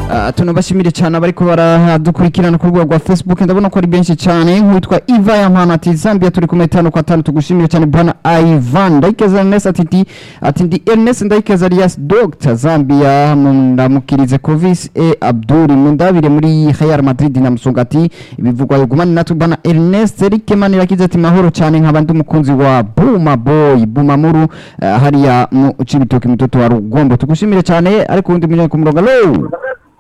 Ah, tunabashimire cyane abariko baradukurikirana ku rubuga rwa facebook ndabona ko ari benshi cyane nk'uwitwa iva yampana ati zambia turi kumwe tano kwa tano tugushimire cyane bwana ivan ndayikeza ernest ati ndi ati ndi ernest ndayikeza alias dr zambia ndamukirize covis e abdul mundabire muri real madrid na musunga ati ibivugwa yugumane natwe bwana ernest eric manirakiza ati mahoro cyane nkaba ndi umukunzi wa buma boy buma muru ah, hariya mu cibitoki mutoto wa rugombo tugushimire cyane ariko undi munyanya ku murongo alo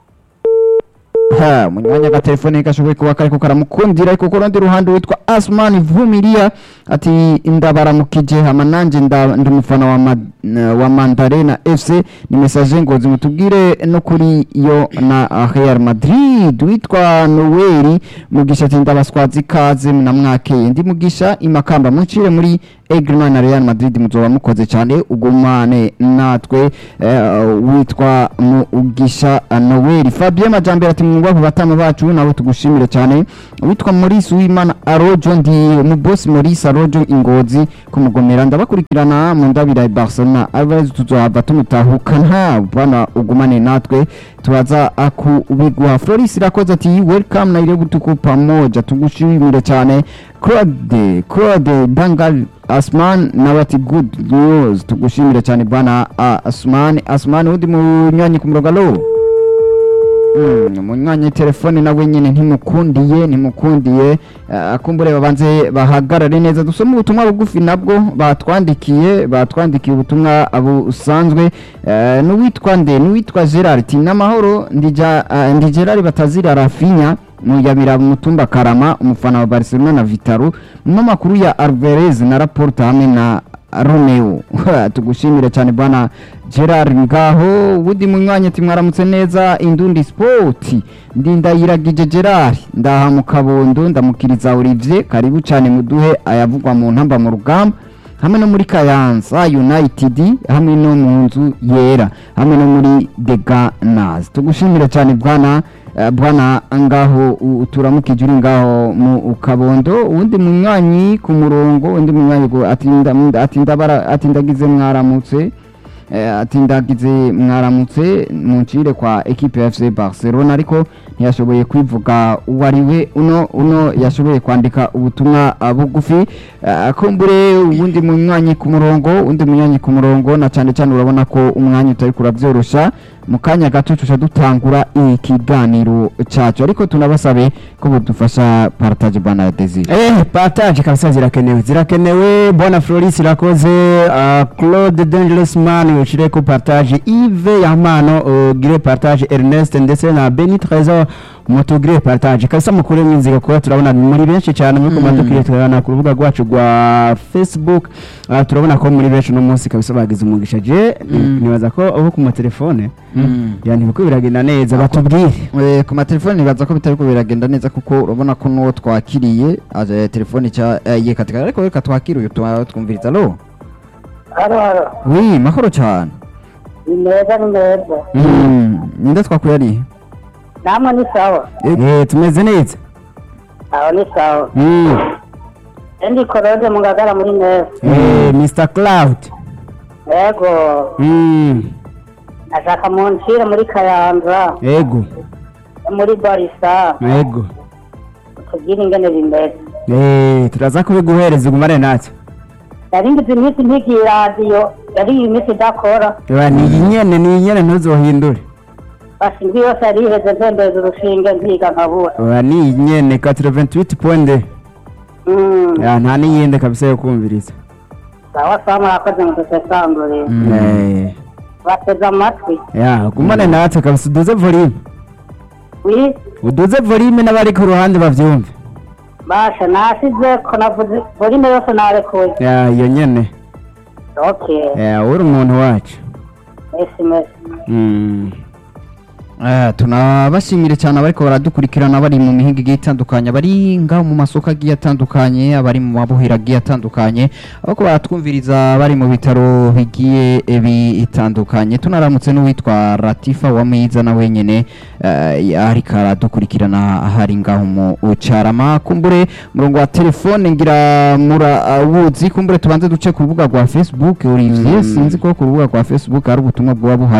ha munyanya agatelefone gashoboye kuba kariko karamukundira ariko ku rundi ruhande witwa asman vumilia ati ndabaramukije hama nanje nda- ndi umufana wa, ma, wa mandarena fc ni message ngozi mutubwire no kuri yo na ah, real madrid witwa noweli mugisha ati ndabaswazi ikaze na mwakeye ndi mugisha imakamba muncire muri Egrima na Real Madrid muzoba mukoze cyane ugumane natwe eh, witwa Mugisha Noel Fabien Majambere ati mwumva ku batama bacu nabo tugushimire cyane witwa Maurice Uwimana Arojo ndi mu boss Maurice Arojo ingozi kumugomera ndabakurikirana mu ndabira ya Barcelona Alvarez tuzohava tumutahukana bana ugumane natwe tubaza akubigwa Floris irakoze ati welcome na ile butuku pamoja tugushimire cyane Claude Claude Dangal Asman nawe ati good news tugushimire cyane bwana uh, Asman Asman udi munywanyi ku murongo alo Mm, munywanyi telefone nawe nyine ntimukundiye ntimukundiye uh, akumbure babanze bahagarare neza dusome ubutumwa bugufi nabwo batwandikiye batwandikiye ubutumwa busanzwe uh, n'uwitwa nde n'uwitwa Gerard ati n'amahoro ndija uh, ndi Gerard batazira Rafinha muyabira mutumba Karama umufana wa Barcelona na Vitaro mu makuru ya Alvarez na Laporta hamwe na Romeo tugushimire cyane bwana Gerard ngaho wudi munywanyi ati mwaramutse neza indundi sport ndindayiragije Gerard ndaha mu kabondo ndamukiriza Olivier karibu cyane muduhe ayavugwa mu ntamba mu rugamba hamwe no muri Kayanza United hamwe no mu nzu yera hamwe no muri The Gunners tugushimire cyane bwana eh, bwana ngaho u- turamukije uri ngaho mu kabondo uwundi munywanyi ku murongo undi munywanyi ngo ati nda- ati ndabara ati ndagize mwaramutse Eh, ati ndagize mwaramutse muncire kwa ekipe ya FC Barcelona ariko ntiyashoboye kwivuga uwo ari we uno uno yashoboye kwandika ubutumwa ah, bugufi Ah, kumbure uwundi munywanyi ku murongo undi munywanyi ku murongo na cyane cyane urabona ko umwanya utari kurabyorosha mu kanya gato tuca dutangura ikiganiro cyacu ariko tunabasabe ko budufasha partage bana Desire Eh, partage kabisa zirakenewe zirakenewe bwana Floris irakoze uh, Claude Dangerous Man ushire ku partage Yves Yamano ugire partage Ernest ndetse na Beni Trezor mutugire partage kabisa mukure mwinziga kuba turabona muri benshi cyane muri komando Mm. kire turabona ku rubuga rwacu rwa Facebook uh, turabona ko muri benshi no munsi kabisa bagize umugisha je Mm. nibaza ko aho ku matelefone Mm. yani biko biragenda neza batubwire Eh, ku matelefoni nibaza ko bitari ko biragenda neza kuko urabona ko n'uwo twakiriye aje telefoni cya eh, ye katika ariko reka twakire uyu tuba twumviriza lo haro haro wi mahoro cyane ni meza ni meza Mm, ninde twakuye ari namwe ni sawa eh tumeze neza aho ni sawa mm. endi korode mungagara muri neza eh Mr Cloud yego mm. ashaka muncire muri kayanza ego muri barisa ego tubwire ingene bimeze Eh, turaza kubiguhereza ugumane natwe yari ngize iminsi ntigiye radiyo yari iyi minsi idakora Eba, ni iyi nyene ni iyi nyene ntuzohindure basi indwi yose yari iheze ntembeza urushinge nziga nkabura Eba, ni iyi nyene 88 point Mm, ya nta n'iyindi kabisa yo kumviriza sawa sawa murakoze mudusesangurire Mm. Eh, bateze amatwi ya gumane natwe kabisa uduze volume wi uduze volume n'abari ku ruhande bavyumve basha nasize ko navuze volume yose narekuye ya iyo nyene okay ya uri umuntu wacu mesi mesi Mm. Eh, tunabashimire cyane abariko baradukurikirana bari mu mihinga igiye itandukanye abari ngaho mu masoko agiye atandukanye abari mu mabuhiro agiye atandukanye abako baratwumviriza bari mu bitaro bigiye bitandukanye tunaramutse n'uwitwa Latifa wa Mwiza na wenyene eh, ariko aradukurikirana ahari ngaho mu Carama kumbure murongo wa telefone ngira murawuzi kumbure tubanze duce ku rubuga rwa Facebook Olivier Mm. sinzi ko ku rubuga rwa Facebook hari ubutumwa bwaba buhari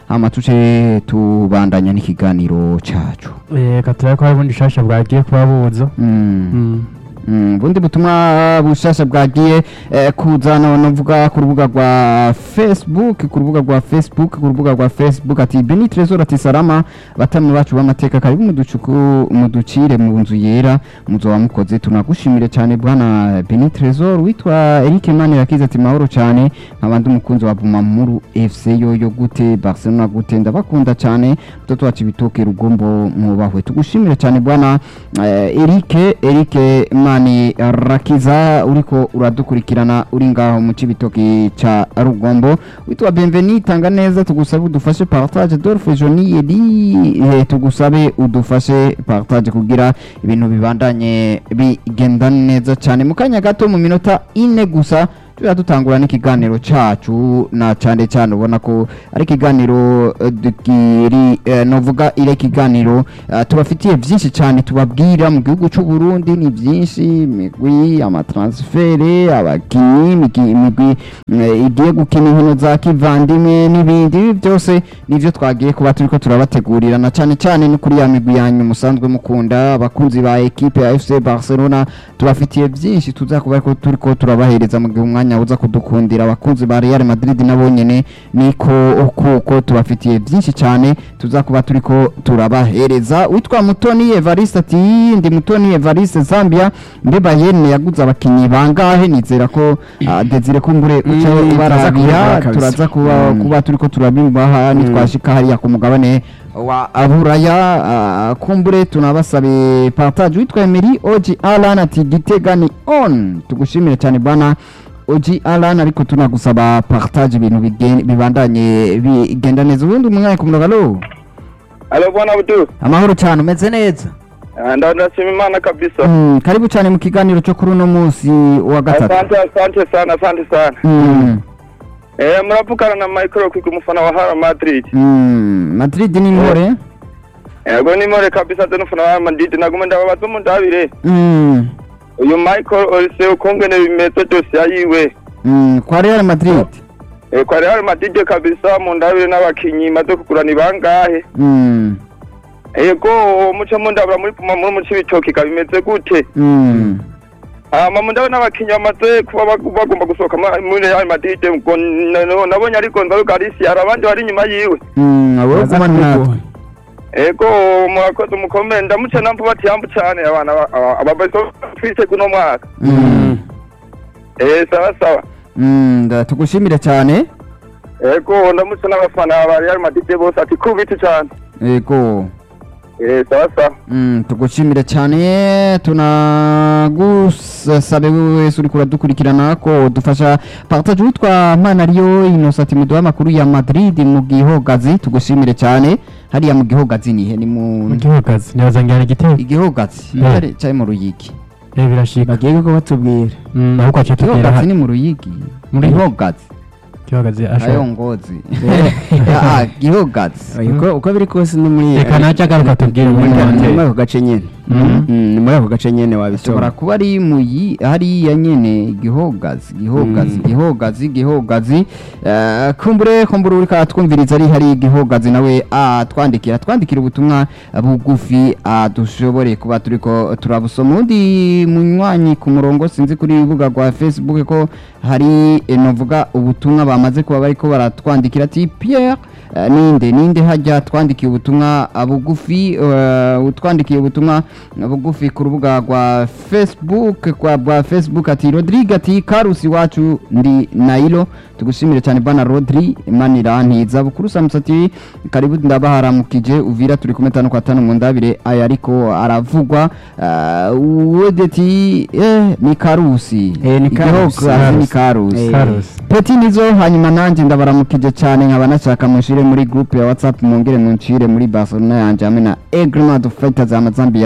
hama tuce tubandanya n'ikiganiro cacu reka turabe ko hari ubundi bushasha bwagiye kuba buza Mm. Mm. Mm, bundi butumwa bushasha bwagiye eh, kuzana novuga ku rubuga rwa facebook ku rubuga rwa facebook ku rubuga rwa facebook ati beni trezor ati salama batamu bacu b'amateka karibu muducuku muducire mu nzu yera muzoba mukoze tunagushimire cyane bwana beni trezor witwa eric manirakiza ati mahoro cyane nkabandi umukunzi wa bumamuru fc yoyo gute barcelona gute ndabakunda cyane mtoto wacu ibitoke rugombo mwubahwe tugushimire cyane bwana eh, Eric Eric Mani Rakiza uriko uradukurikirana uri ngaho mu cibitoki ca Rugombo witwa Bienvenue tanga neza tugusabe udufashe partage Dolphe Joni Edi eh, tugusabe udufashe partage kugira ibintu bibandanye bigenda neza cyane mu kanya gato mu minota ine gusa tuba dutangura n'ikiganiro cacu na cyane cyane ubona ko ari ikiganiro eh, dukiri eh, novuga ire kiganiro eh, tubafitiye byinshi cyane tubabwira mu gihugu cy'u Burundi ni byinshi imigwi amatransfere abakinyi imigwi imigwi, eh, igiye gukina inkino za kivandimwe n'ibindi ibi byose nivyo twagiye kuba turiko turabategurira na cyane cyane no kuri ya migwi yanyu musanzwe mukunda abakunzi ba ekipe ya FC Barcelona tubafitiye byinshi tuza kuba ariko turiko turabahereza mu gihe umwanya uza kudukundira abakunzi ba Real Madrid nabo nyene niko kuko tubafitiye byinshi cyane tuza kuba turiko turabahereza witwa Mutoni Evariste ati ndi Mutoni Evariste Zambia mbe Bayern yaguze abakinyi bangahe nizera ko ah, Desire kumbure uca Mm, turaza ubarabira kubibona kabisa. turaza kuba Mm. kuba turiko turabibaha Mm. nitwashika hariya ku mugabane wa Aburaya ah, kumbure tunabasabe partage witwa Emery Oji Alan ati Gitega ni on tugushimire cyane bwana Oji Alan ariko tunagusaba partage ibintu bigen- bibandanye bigenda neza ubundi umwanya ku murongo alo Alo bwana Abdu. amahoro cyane umeze neza Ah, nda ndashima Imana kabisa. Mm, karibu cyane mu kiganiro cyo kuri uno munsi wa gatatu Asante asante sana asante sana. Mm, Eh muravugana na Michael Kwig umufana wa Real Madrid. mm, Madrid ni intore Yego ni more kabisa tano umufana wa Real Madrid naguma ndababaza umuntu abire. Mm, Uyu Michael Olise ukongene bimeze byose yayiwe. mm, kwa Real Madrid Eh kwa Real Madrid kabisa mu ndabire n'abakinyi maze kugurana bangahe. Mm, Yego muco mu ndabura muri puma muri muci bitoki kabimeze gute. mm. Hama mu ndabona abakinyi bamaze kuba bag- bagomba gusohoka ma- muri Real Madrid ngo n- n- nabonye ari Gonzalo Garcia hari abandi bari inyuma yiwe. Mm, abo Baza kumana natwe kubigoye. Ego murakoze mukomere ndamuce namvu bati yambu cyane abana ababeso twise kuno mwaka. Mm, Eh sawa sawa. mm, nda- tugushimire cyane Ego ndamuce n'abafana ba Real Madrid bose ati kubiti cyane. yego Eh sawa sawa. Mm, tugushimire cyane tunagusabe wewe wese uriko uradukurikirana ko dufasha partage witwa Manariyo Innocent muduha amakuru ya Madrid mu gihogazi tugushimire cyane hariya mu gihogazi nihe ni mu mu gihugazi ntibazangira igitego igihogazi Mm. cyari cyari mu ruyigi eh birashika bagiye ko batubwira Mm, ahubwo ace tubwira igihogazi ni mu ruyigi Muri- gihogazi gihugazi ayo ashobora ngozi ah gihogazi Oya, uko uko biri kose no muri reka naca agaruka tubwire muri ni muri komanteri ako gace nyene Mhm. Mm, ni muri ako gace nyene ashobora wabitora kuba ari mu yi hariya nyene gihogazi gihogazi Mm. gihogazi gihogazi Eh, kumbure kumbure uriko aratwumviriza ari hari gihogazi nawe atwandikira twandikira ubutumwa bugufi ah, dushobore kuba turiko turabusoma undi munywanyi ku murongo sinzi kuri urubuga rwa facebook ko hari eh, novuga ubutumwa bamaze kuba bariko baratwandikira ati Pierre eh, ninde ninde hajya twandikiye ubutumwa ah, bugufi eh, utwandikiye ubutumwa bugufi ku rubuga rwa facebook kwa bwa facebook ati rodrigue ati karusi wacu ndi nailo tugushimire cyane bwana rodri manirantiza bukuru samusi ati karibu ndabaharamukije uvira turi kumwe tano kwa tano mu ndabire aya ariko aravugwa uh, wedeti eh, ni karusi Eh, ni Karusi. Igihogazi ni karusi Eh. karusi peti nizo hanyuma nanjye ndabaramukije cyane nkaba nashaka munshire muri groupe ya whatsapp mwongere munshire muri barcelona yanjye hamwe na egremad fighters ya mazambia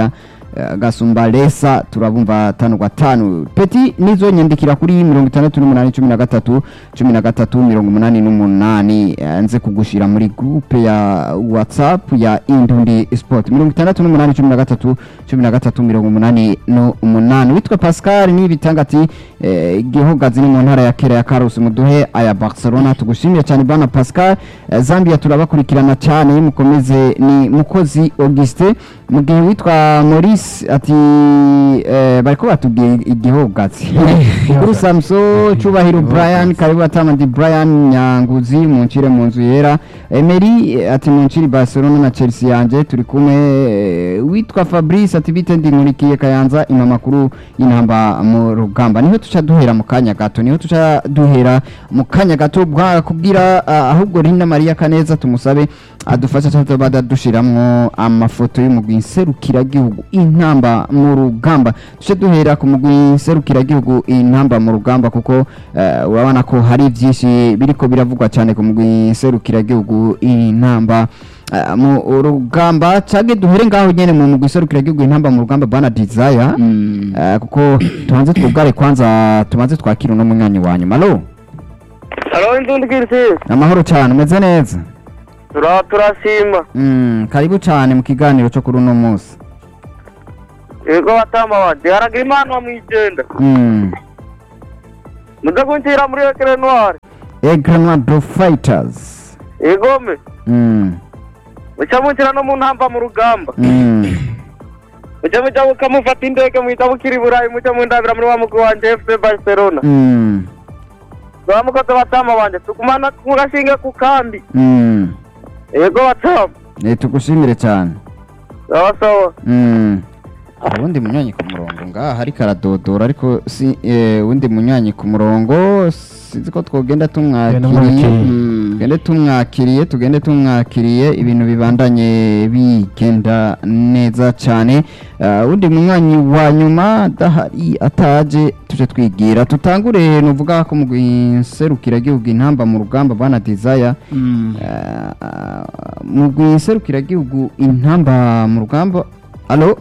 eh, gasumba lesa turabumva tanu kwa tanu peti nizo nyandikira kuri mirongo itandatu n'umunani cumi na gatatu cumi na gatatu mirongo umunani n'umunani eh, nze kugushira muri groupe ya whatsapp ya indundi sport mirongo itandatu n'umunani cumi na gatatu cumi na gatatu mirongo umunani n'umunani witwa pascal n'ibitanga ati eh, gihogazi ni mu ntara ya kera ya karusi muduhe aya barcelona tugushimiye cyane bana pascal Eh, zambia turabakurikirana cyane mukomeze ni mukozi auguste mu gihe witwa maurice ati eh, bariko batubwiye igihogazi kuri samso cubahiro brian karibu atamandi brian nyanguzi muncire mu nzu yera emery eh, ati muncire barcelona na chelsea yanje turi kumwe eh, witwa fabrice ati bite ndi nkurikiye kayanza imamakuru y'intamba mu rugamba niho tuca duhera mu kanya gato niho tuca duhera mu kanya gato bwa kubwira ah, ahubwo Rina Maria Kaneza tumusabe adufasha cyane bada dushiramwo amafoto y'umugwi nserukiragihugu intamba mu rugamba tuce duhera ku mugwi nserukiragihugu intamba mu rugamba kuko eh, urabona ko hari byinshi biriko biravugwa cyane ku mugwi nserukiragihugu intamba eh, mu rugamba cage duhere ngaho nyene mu mugwi nserukiragihugu intamba mu rugamba bana desire eh, kuko tubanze twugare kwanza tubanze twakira uno munywanyi wa nyuma alo halo inzundi kirisi amahoro cyane umeze neza tura turashima Mm, karibu cyane mu kiganiro cyo kuri uno munsi yego batama wanje haragira imana wa mwijenda Mm. muze kunshyira muri ekere noire Aigle Noir do Fighters yegome Mm. muca munshyira no mu ntamba mu rugamba Mm. muca muca mukamufata indege muhita mukiri i burayi muca mundabira muri wa mugwi wanje fc barcelona Mm. baba mukoze batama wanje tukumana mugashinge ku kambi Mm. yego batama Eh, tugushimire cyane sawa sawa Mm. ubundi munywanyi ku murongo ngaha hari karadodora ariko si eh, uwundi munywanyi ku murongo sinzi ko twogenda tumwakiriye namwakiriye. Mm. tugende tumwakiriye tugende tumwakiriye ibintu bibandanye bigenda neza cyane Ah, uwundi munywanyi wa nyuma adahari ataje tuje twigira tutangure nuvuga ko mu serukiragihugu intamba mu rugamba bwana desire Ah, mu serukiragihugu intamba mu rugamba alo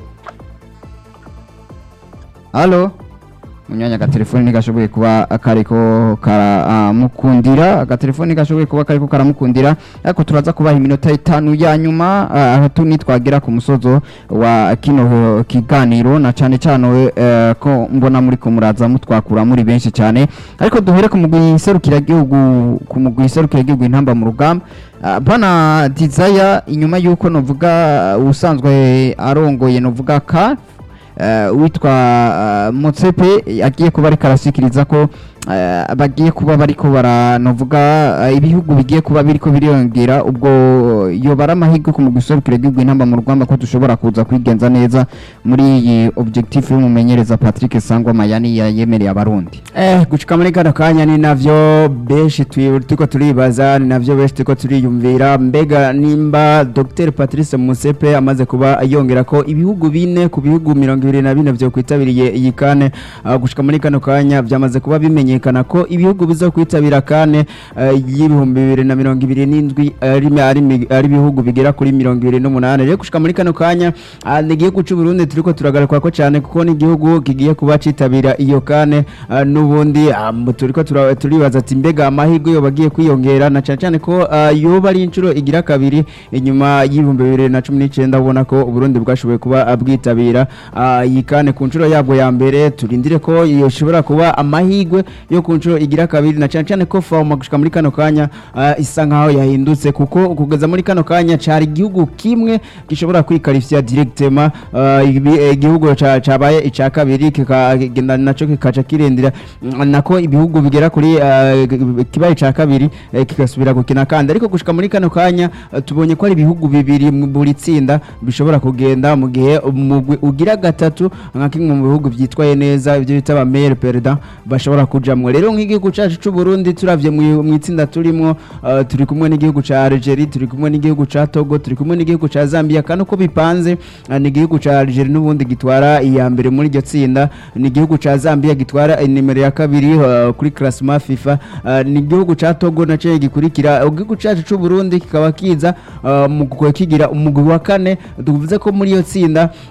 alo munyanya agatelefoni ntigashoboye kuba kariko karamukundira agatelefoni ntigashoboye kuba kariko karamukundira ariko turaza kubaha iminota itanu ya nyuma ah, aho tu nitwagera ku musozo wa kino kiganiro na cyane cyane eh, ko mbona muri ko muraza mutwakura muri benshi cyane ariko duhere ku mugwi serukiragihugu ku mugwi serukiragihugu intamba mu rugamba Ah, bana desire inyuma y'uko novuga uh, usanzwe arongoye novuga ka uh, witwa uh, motsepe agiye kuba ariko arasikiriza ko uh, bagiye kuba bariko baranovuga uh, ibihugu bigiye kuba biriko biriyongera ubwo yobara amahirwe ku mugwi serukiragihugu intamba mu rugamba ko dushobora kuza kwigenza neza muri iyi objectif y'umumenyereza Patrick Sangwa Mayani yayemereye abarundi Eh, gushika muri kano kanya ni navyo benshi twi- turiko turibaza ni navyo benshi turiko turiyumvira mbega nimba Dr Patrice Musepe amaze kuba yongera ko ibihugu bine ku bihugu mirongo ibiri na bine vyo kwitabiriye iyi kane ah, gushika muri kano kanya vyamaze kuba bimenyekana ko ibihugu bizo kwitabira kane eh, y'ibihumbi bibiri na mirongo ibiri n'indwi ari ari mi- ari ibihugu bigera kuri mirongo ibiri n'umunani rero gushika muri kano kanya ah, ni igihugu c'u Burundi turiko turagaruka ko cyane kuko ni igihugu kigiye kuba citabira iyo kane ah, n'ubundi ah, mu- turiko tura- turibaza ati mbega amahirwe yo bagiye kwiyongera na cyane cyane ko ah, yoba ari inshuro igira kabiri inyuma y'ibihumbi bibiri na cumi n'icyenda ubona ko uburundi bwashoboye kuba ah, bwitabira ah, iyi kane ku nshuro yabwo ya mbere turindire ko yoshobora kuba amahirwe yo ku nshuro igira kabiri na cyane cyane ko fawuma gushika muri kano kanya ah, isa nkaho yahindutse kuko kugeza muri kano kanya cari igihugu kimwe gishobora kwikarifya directement ah, ibi- eh, igihugu ca- cabaye ica kabiri kikagenda naco kikaca kirindira mm, nako ibihugu bigera kuri ah, g- kibaye ica kabiri eh, kigasubira gukina kandi ariko gushika muri kano kanya ah, tubonye ko ari ibihugu bibiri mu buri tsinda bishobora kugenda mu gihe umugwi ugira gatatu nka kimwe mu bihugu byitwaye neza ibyo bita ba meilleur perdant bashobora kujamwo rero nk'igihugu cacu c'u Burundi turavye mu mu itsinda turimwo ah, turi kumwe n'igihugu ca Algeria turi kumwe n'igihugu ca Togo turi kumwe n'igihugu ca Zambia kandi uko bipanze ah, ni igihugu ca Algeria n'ubundi gitwara iya mbere muri iryo tsinda ni igihugu ca Zambia gitwara nimero ya kabiri ah, kuri classement FIFA ah, ni igihugu ca Togo naco gikurikira igihugu cacu c'u Burundi kikaba kiza ah, mu kigira umugwi wa kane tuvuze ko muri iyo tsinda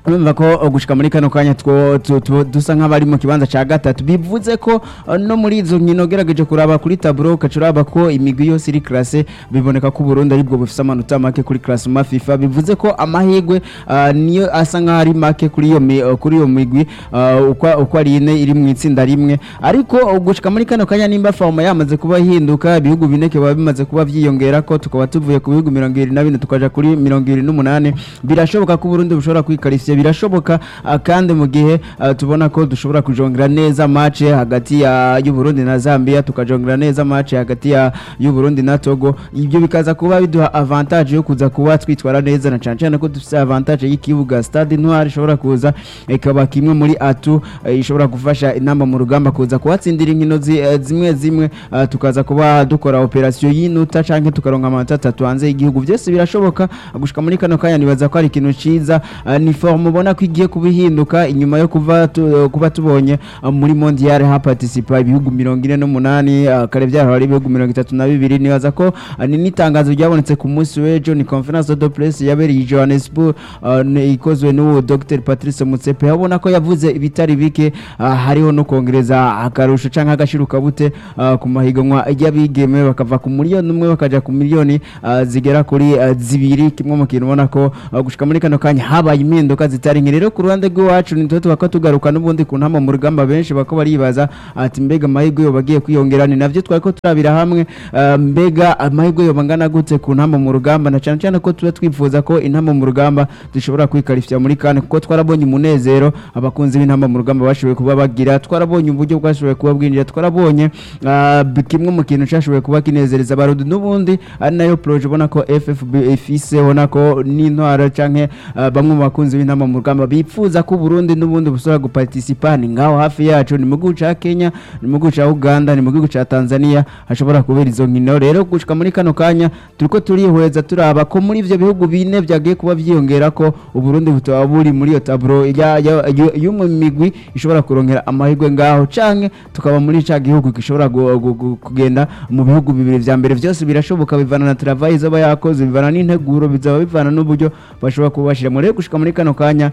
urumva ko uh, gushika muri kano kanya two- tu- tu- dusa nk'abari mu kibanza ca gatatu bivuze ko uh, no muri izo nkino gerageje kuraba kuri taburo ukaca uraba ko imigwi yose iri classe biboneka ko Burundi aribwo bufise amanota make kuri classement FIFA bivuze ko amahirwe uh, niyo asa nk'aho ari make kuri iyo mi- uh, kuri iyo migwi uh, uko uko ari ine iri mu itsinda rimwe ariko uh, gushika muri kano kanya nimba forma yamaze kuba hinduka ibihugu bine biba bimaze kuba vyiyongera ko tukaba tuvuye ku bihugu mirongo ibiri na bine tukaja kuri mirongo ibiri n'umunani birashoboka ko Burundi bushobora kwikarifya birashoboka ah, kandi mu gihe ah, tubona ko dushobora kujongera neza match hagati ya y'u Burundi na Zambia tukajongera neza match hagati ya y'u Burundi na Togo ibyo bikaza kuba biduha avantage yo kuza kuba twitwara neza na cyane cyane ko dufite avantage y'ikibuga Stade Noir ishobora kuza ikaba kimwe muri atu eh, ishobora gufasha inamba mu rugamba kuza kuhatsindira inkino zi- eh, zimwe zimwe ah, tukaza kuba dukora operation y'inota canke tukaronka amanota atatu hanze y'igihugu byose birashoboka gushika muri kano kanya nibaza ko ari ikintu ciza ah, ni forme ubona ko igiye kubihinduka inyuma yo kuva tu, kuba tubonye ah, muri mondial ha participa ibihugu mirongo ine n'umunani ah, kare byarahora ari ibihugu mirongo itatu na bibiri nibaza ko ah, ni n'itangazo ryabonetse ku munsi w'ejo ni conference de presse yabereye i Johannesburg ah, ni- ikozwe n'uwo Dr Patrice Mutsepe abona ko yavuze ibitari bike ah, hariho no kongereza akarusho canke agashiruka bute ah, ku mahiganwa y'abigeme bakava ku miliyoni umwe bakaja ku miliyoni ah, zigera kuri ah, zibiri kimwe mu kintu ubona ko ah, gushika muri kano kanya habaye impinduka zitari nke rero ku ruhande rw'iwacu ni tuba tuba tugaruka n'ubundi ku ntama mu rugamba benshi bako baribaza ati mbega amahirwe yo bagiye kwiyongera ni navyo twari ko turabira hamwe ah, mbega amahirwe yo bangana gute ku ntama mu rugamba na cyane cyane ko tuba twifuza ko intama mu rugamba zishobora kwikarifya muri kane kuko twarabonye umunezero abakunzi b'intama mu rugamba bashoboye kuba bagira twarabonye uburyo bwashoboye kuba bwinjira twarabonye ah, b- kimwe mu kintu cyashoboye kuba kinezereza abarundi n'ubundi ari nayo proje ubona ko FFB ifise ubona ko n'intwara canke ah, bamwe mu bakunzi b'intama mu rugamba bifuza ko Burundi n'ubundi busubira guparticipa ni ngaho hafi yacu ni mu gihugu ca Kenya ni mu gihugu ca Uganda ni mu gihugu ca Tanzania hashobora kubera izo nkino rero gushika muri kano kanya turiko turihweza turaba ko muri ivyo bihugu bine vyagiye kuba vyiyongera ko Uburundi butaba buri muri iyo taburo ya- ya- yu- y'umwe mu migwi ishobora kurongera amahirwe ngaho canke tukaba muri ca gihugu gishobora gu- gu- gu- kugenda mu bihugu bibiri vya mbere vyose birashoboka bivana na travail izaba yakoze bivana n'integuro bizaba bivana n'uburyo bashobora kubashira muri gushika muri kano kanya